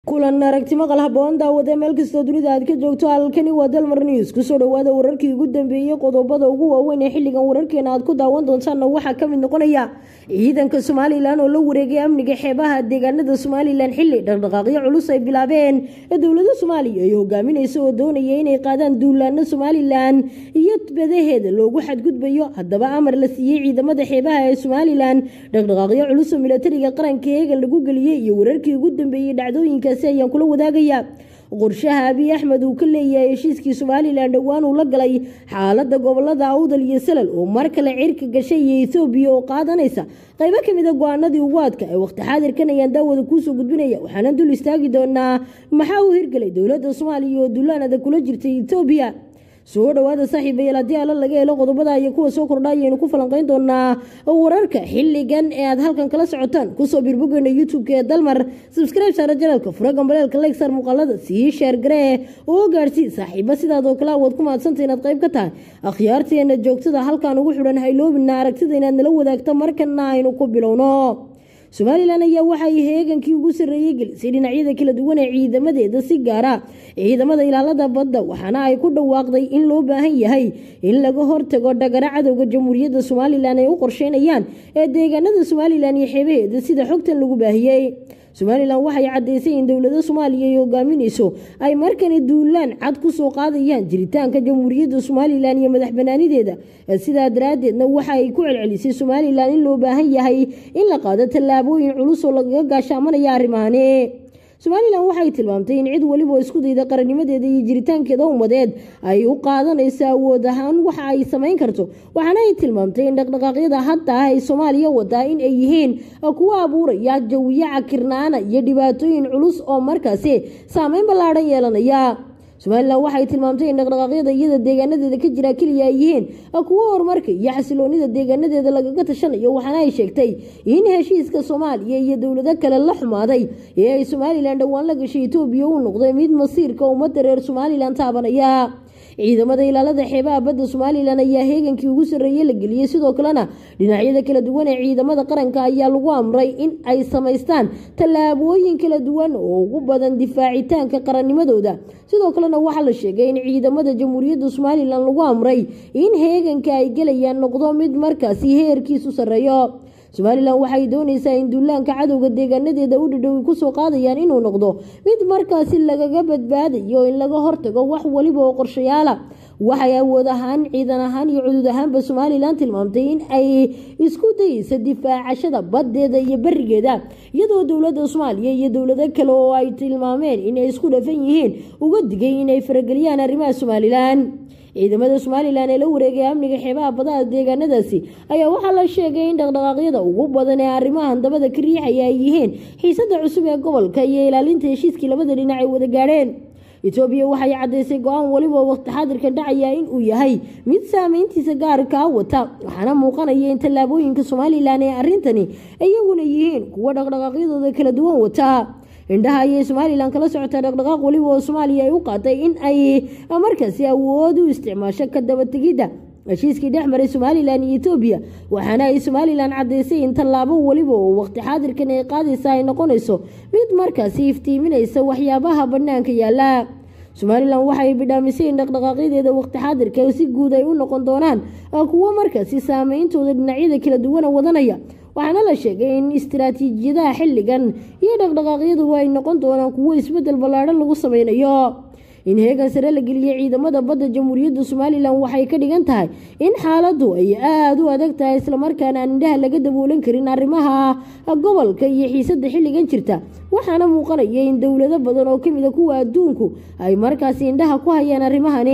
kulan aragti maqal haboon daawade meel kastoo dunida aad ka joogto halkani waa dalmar news kusoo dhawaada wararkii ugu dambeeyey qodobada ugu waaweyn ee xilligan wararkeena aad ku daawan doontaanna waxaa kamid noqonaya ciidanka somalilan oo la wareegay amniga xeebaha deegaanada somalilan xili dhaqdhaqaaqyo culus ay bilaabeen ee dowlada soomaaliya ay hogaaminaysa oo doonaya inay qaadaan duulaano somalilan iyo badaheeda loogu xadgudbayo haddaba amar la siiyey ciidamada xeebaha ee somalilan dhaqdhaqaaqyo culus oo milatariga qaranka eegan lagu geliyey iyo wararkii ugu dambeeyey dhacdooyinka ayaan kula wadaagaya qorshaha abiy axmed uu ka leeyahay heshiiskii somalilan dhowaan uu la galay xaalada gobolada awdal iyo salal oo mar kale cirka gashay iyo ethoobiya oo qaadanaysa qaybo kamid a go-aanadii ugu adka ee waqti xaadirkan ayaan daawada kuusoo gudbinaya waxaana dul istaagi doonaa maxaa uu hirgelay dowlada soomaaliya oo dullaanada kula jirtay ethoobiya soo dhawaada saaxiibayaal haddii alla laga helo qodobada iyo kuwa soo kordha ayaynu ku falanqeyn doonaa wararka xilligan ee aad halkan kala socotaan kusoo birbogeena youtube-ka ee dalmar subscribe saara janalka fura gambaleelka legsar muuqaalada sii sheer garee oo gaadhsii saaxiiba sidaadoo kale awaad ku mahadsanta inaad qayb ka tahay akhyaarteena joogtada halkan ugu xidhan hayloobina aragtida inaad nala wadaagta markana aynu ku bilowno somalilan ayaa waxay heegankii ugu sarreeyey gelisay dhinacyada kala duwan ee ciidamadeeda si gaara ciidamada ilaalada badda waxaana ay ku dhawaaqday in loo baahan yahay in laga hortago dhagara cadowga jamhuuriyadda somalilan ay u qorsheynayaan ee deegaanada somalilan iyo xeebaheeda sida xogtan lagu baahiyey somalilan waxay caddaysay in dowlada soomaaliya ay hogaaminayso ay markani duulaan cad ku soo qaadayaan jiritaanka jamhuuriyadda somalilan iyo madax banaanideeda sidaa daraaddeedna waxa ay ku celcelisay somalilan in loo baahan yahay in la qaado tallaabooyin culus oo lagaga gaashaamanaya arrimahani somalilan waxay tilmaamtay in cid weliba isku dayda qarannimadeeda iyo jiritaankeeda ummadeed ay u qaadanayso awood ahaan waxa ay samayn karto waxaana ay tilmaamtay in dhaqdhaqaaqyada hadda ah ay soomaaliya wadaa in ay yihiin kuwa abuuraya jawiyo cakirnaana iyo dhibaatooyin culus oo markaasi saameyn ballaadhan yeelanaya somalilan waxay tilmaamtay in dhaqdhaqaaqyada iyada deegaanadeeda ka jira keliya ay yihiin kuwo horumarka iyo xasiloonida deegaanadeeda lagaga tashanayo waxaana ay sheegtay in heshiiska soomaaliya iyo dowlado kale la xumaaday ee ay somalilan dhowaan la gashay etoobiya uu noqday mid masiirka ummadda reer somalilan taabanaya ciidamada ilaalada xeebaha badda somalilan ayaa heegankii ugu sarreeyey la geliyey sidoo kalena dhinacyada kala duwan ee ciidamada qaranka ayaa lagu amray in ay samaystaan tallaabooyin kala duwan oo ugu badan difaacitaanka qarannimadooda sidoo kalena waxaa la sheegay in ciidamada jamhuuriyadda somalilan lagu amray in heeganka ay gelayaan noqdo mid markaasi heerkiisu sarreeyo somalilan waxay doonaysaa in duulaanka cadowga deegaanadeeda u dhadhowi kusoo qaadayaan inuu noqdo mid markaasi lagaga badbaadayo in laga hortago wax weliba oo qorshayaala waxay awood ahaan ciidan ahaan iyo cudud ahaanba somalilan tilmaamtay in ay isku dayeysa difaacashada baddeeda iyo berigeeda iyadoo dowlada soomaaliya iyo dowlado kale oo ay tilmaameen inay isku dhafan yihiin uga digay inay farageliyaan arrimaha somalilan ciidamada somalilan ee la wareegay amniga xeebaha badaha deegaanadaasi ayaa waxaa la sheegay in dhaqdhaqaaqyada ugu badan ee arrimahan dabada ka riixaya ay yihiin xiisada cusub ee gobolka iyo ilaalinta heshiiskii labada dhinac ay wada gaadheen etoobiya waxay caddaysay go-aan weliba waqti xaadirkan dhacaya in uu yahay mid saameyntiisa gaarkaa wata waxaana muuqanaya in tallaabooyinka somalilan ee arrintani iyaguna yihiin kuwa dhaqdhaqaaqyadooda kala duwan wata indhaha ayay somalilan kala socotaa dhaqdhaqaaq weliba oo soomaaliya ay u qaatay in ay markaasi awood u isticmaasho ka dabategidda heshiiskii dhex maray somalilan iyo etoobiya waxaana ay somalilan caddaysay in tallaabo weliba oo waqti xaadirkan ay qaadaysa ay noqonayso mid markaasi iftiiminaysa waxyaabaha bannaanka yaala somalilan waxay bidhaamisay in dhaqdhaqaaqyadeeda waqti xaadirka si guud ay u noqon doonaan kuwo markaasi saameyntooda dhinacyada kala duwana wadanaya waxaana la sheegay in istiraatiijiyadaha xilligan iyo dhaqdhaqaaqyadu ay noqon doonaan kuwo isbedel ballaadhan lagu sameynayo in heegan sare la geliyey ciidamada badda jamhuuriyadda somalilan waxay ka dhigan tahay in xaaladdu ay aada u adag tahay islamarkaana aan indhaha laga daboolan karin arrimaha gobolka iyo xiisadda xilligan jirta waxaana muuqanaya in dowlado badan oo kamid a kuwa adduunku ay markaasi indhaha ku hayaan arrimahani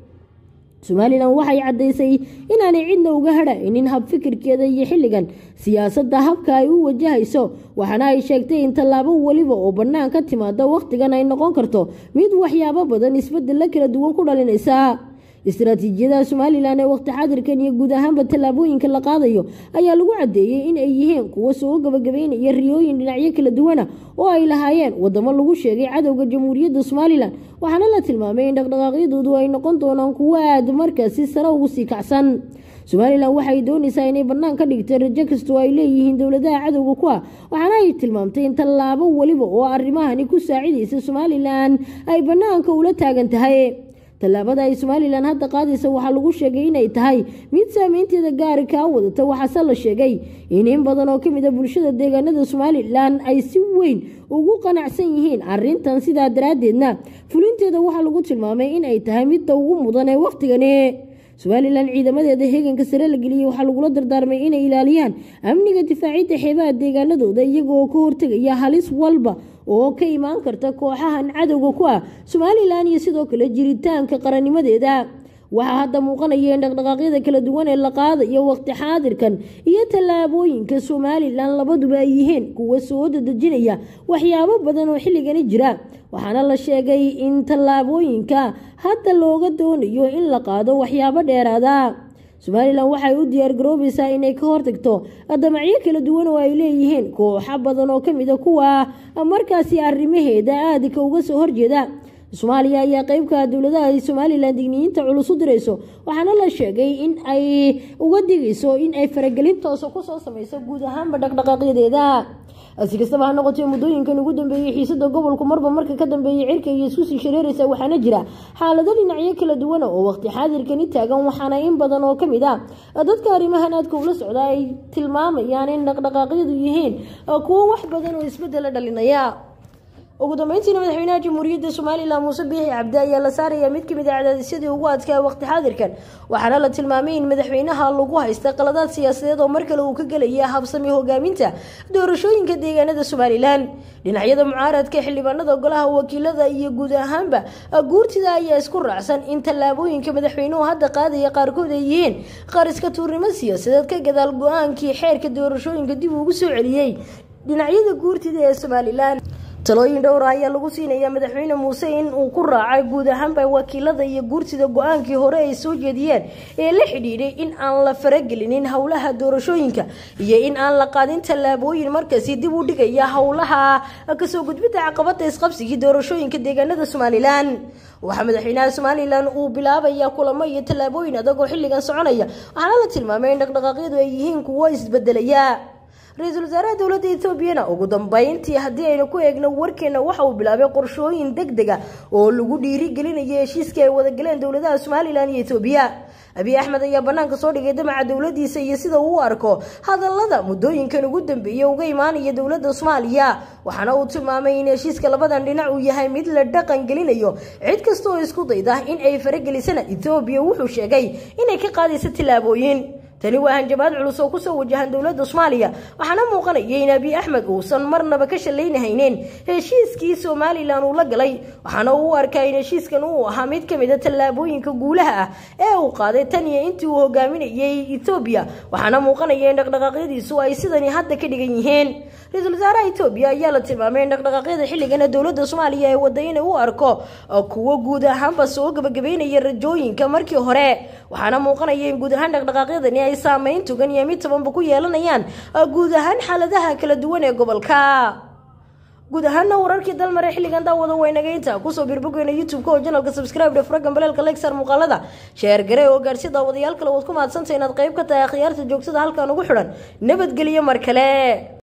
somalilan waxay caddaysay inaanay cidna uga hadhaynin habfikirkeeda iyo xilligan siyaasadda habka ay u wajahayso waxaana ay sheegtay in tallaabo weliba oo bannaan ka timaada wakhtigan ay noqon karto mid waxyaabo badan isbedella kala duwan ku dhalinaysa istaraatiijiyadaha somalilan ee waqti xaadirkan iyo guud ahaanba tallaabooyinka la qaadayo ayaa lagu caddeeyey in ay yihiin kuwo soo gabagabeynaya riyooyin dhinacyo kala duwana oo ay lahaayeen wadamo lagu sheegay cadowga jamhuuriyadda somalilan waxaana la tilmaamay in dhaqdhaqaaqyadoodu ay noqon doonaan kuwo aad markaasi sare ugu sii kacsan somalilan waxay doonaysaa inay bannaan ka dhigtay rajo kastoo ay leeyihiin dowladaha cadowga ku ah waxaana ay tilmaamtay in tallaabo weliba oo arrimahani ku saacidaysa somalilan ay bannaanka ula taagan tahay tallaabada ay somalilan hadda qaadaysa waxaa lagu sheegay inay tahay mid saameynteeda gaari kaa wadata waxaase la sheegay in in badan oo kamid a bulshada deegaanada somalilan ay si weyn ugu qanacsan yihiin arintan sidaa daraaddeedna fulinteeda waxaa lagu tilmaamay in ay tahay midda ugu mudan ee wakhtigani somalilan ciidamadeeda heeganka sare la geliyey waxaa lagula dardaarmay inay ilaaliyaan amniga difaacidda xeebaha deegaanadooda iyagoo ka hortegaya halis walba oo ka imaan karta kooxahan cadowga ku ah somalilan iyo sidoo kale jiritaanka qarannimadeeda waxaa hadda muuqanaya in dhaqdhaqaaqyada kala duwan ee la qaadayo waqti xaadirkan iyo tallaabooyinka somalilan labaduba ay yihiin kuwa soo dadejinaya waxyaabo badan oo xilligani jira waxaana la sheegay in tallaabooyinka hadda looga doonayo in la qaado waxyaabo dheeraada somalilan waxay u diyaargaroobaysaa inay ka hortagto damacyo kala duwan oo ay leeyihiin kooxo badan oo kamid a kuwa markaasi arrimaheeda aadika uga soo horjeeda soomaaliya ayaa qeybka dowladaha ay somalilan digniyiinta culus u dirayso waxaana la sheegay in ay uga digayso in ay faragelin toosa kusoo sameyso guud ahaanba dhaqdhaqaaqyadeeda si kastaba ha noqotee muddooyinkan ugu dambeeyey xiisada gobolku marba marka ka dambeeyay cirka iyo isku sii shareeraysa waxaana jira xaalado dhinacyo kala duwana oo waqti xaadirkani taagan waxaana in badan oo kamid ah dadka arrimahan aadka ula socda ay tilmaamayaan in dhaqdhaqaaqyadu yihiin kuwo wax badan oo isbedela dhalinaya ugu dambeyntiina madaxweynaha jamhuuriyadda somalilan muuse biixi cabdi ayaa la saaraya mid kamid a cadaadisyadii ugu adkaa waqti xaadirkan waxaana la tilmaamay in madaxweynaha lagu haysta qaladaad siyaasadeed oo mar kale uu ka gelaya habsami hogaaminta doorashooyinka deegaanada somalilan dhinacyada mucaaradka xildhibaanada golaha wakiilada iyo guud ahaanba guurtida ayaa isku raacsan in tallaabooyinka madaxweynuhu hadda qaadaya qaarkood ay yihiin qaar iska tuurnimo siyaasadeed ka gadaal go-aankii xeerka doorashooyinka dib ugu soo celiyey dhinacyada guurtida ee somalilan talooyin dhowra ayaa lagu siinaya madaxweyne muuse in uu ku raacay guud ahaanba wakiilada iyo guurtida go-aankii hore ay soo jeediyeen ee la xidhiidhay in aan la faragelinin howlaha doorashooyinka iyo in aan la qaadin tallaabooyin markaasi dib u dhigaya howlaha kasoo gudbidda caqabada isqabsigii doorashooyinka deegaanada somalilan waxaa madaxweynaha somalilan uu bilaabaya kulamo iyo tallaabooyin adag oo xilligan soconaya waxaana la tilmaamay in dhaqdhaqaaqyadu ay yihiin kuwo isbedelaya ra-iisul wasaaraha dowladda etoobiyana ugu dambeyntii haddii aynu ku eegno warkeena waxa uu bilaabay qorshooyin deg dega oo lagu dhiirigelinayo heshiiskii ay wadagaleen dowladaha somalilan iyo etoobiya abiy axmed ayaa banaanka soo dhigay damaca dowladiisa iyo sida uu u arko hadalada muddooyinkan ugu dambeeyay uga imaanaya dowladda soomaaliya waxaana uu tilmaamay in heshiiska labadan dhinac uu yahay mid la dhaqan gelinayo cid kasta oo isku dayda in ay faragelisana etoobiya wuxuu sheegay inay ka qaadayso tillaabooyin tani waa hanjabaad culus oo kusoo wajahan dowladda soomaaliya waxaana muuqanaya in abiy axmed uusan marnaba ka shallaynahaynin heshiiskii somalilan uu la galay waxaana uu u arkaa in heshiiskan uu ahaa mid kamid a tallaabooyinka guulaha ah ee uu qaaday tan iyo intii uu hogaaminayay etoobiya waxaana muuqanaya in dhaqdhaqaaqyadiisu ay sidani hadda ka dhigan yihiin ra-iisul wasaaraha etoobiya ayaa la tilmaamay in dhaqdhaqaaqyada xilligana dowladda soomaaliya ee wada inay u arko kuwo guud ahaanba soo gabagabeynaya rajooyinka markii hore waxaana muuqanaya in guud ahaan dhaqdhaqaaqyadani ay saameyn tugan iyo mid tabanba ku yeelanayaan guud ahaan xaaladaha kala duwan ee gobolka guud ahaana wararkii dalmare xilligan daawada waynageynta kusoo birbogeyna youtube-ka oo janalka subscribe dhe furagan baleelka lexar muuqaalada sheer gare oo gaarsi daawadayaal kale waad ku mahadsantahay inaad qayb ka tahay akhyaarta joogtada halkan ugu xidhan nabadgelyo mar kale